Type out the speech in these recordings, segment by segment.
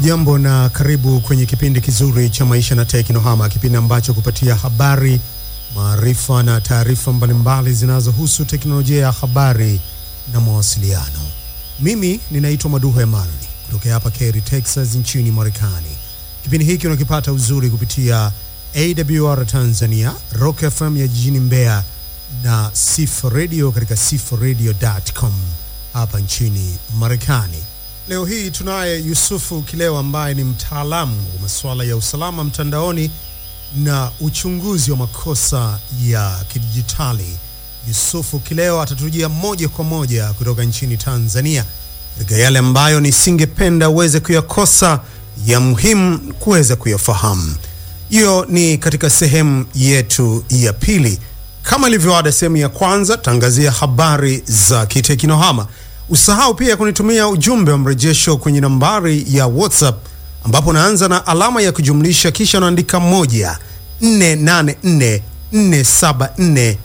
Hujambo na karibu kwenye kipindi kizuri cha Maisha na Teknohama, kipindi ambacho kupatia habari, maarifa na taarifa mbalimbali zinazohusu teknolojia ya habari na mawasiliano. Mimi ninaitwa Maduho Emmanuel kutokea hapa Cary, Texas nchini Marekani. Kipindi hiki unakipata uzuri kupitia AWR Tanzania, Rock FM ya jijini Mbeya na Sifa Radio katika sifaradio.com hapa nchini Marekani. Leo hii tunaye Yusufu Kileo ambaye ni mtaalamu wa masuala ya usalama mtandaoni na uchunguzi wa makosa ya kidijitali. Yusufu Kileo atatujia moja kwa moja kutoka nchini Tanzania katika yale ambayo nisingependa uweze kuyakosa ya muhimu kuweza kuyafahamu. Hiyo ni katika sehemu yetu ya pili. Kama ilivyoada, sehemu ya kwanza tangazia habari za kiteknohama. Usahau pia kunitumia ujumbe wa mrejesho kwenye nambari ya WhatsApp ambapo naanza na alama ya kujumlisha kisha naandika moja 484 474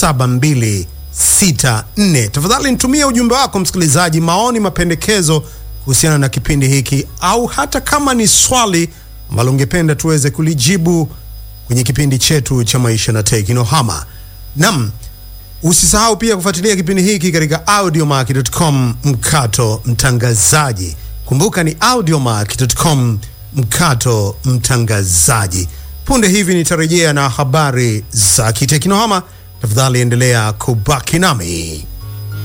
7264. Tafadhali nitumie ujumbe wako msikilizaji, maoni, mapendekezo kuhusiana na kipindi hiki, au hata kama ni swali ambalo ungependa tuweze kulijibu kwenye kipindi chetu cha maisha na teknohama. Nam, usisahau pia kufuatilia kipindi hiki katika audiomark.com mkato mtangazaji. Kumbuka ni audiomark.com mkato mtangazaji. Punde hivi nitarejea na habari za kiteknohama. Tafadhali endelea kubaki nami.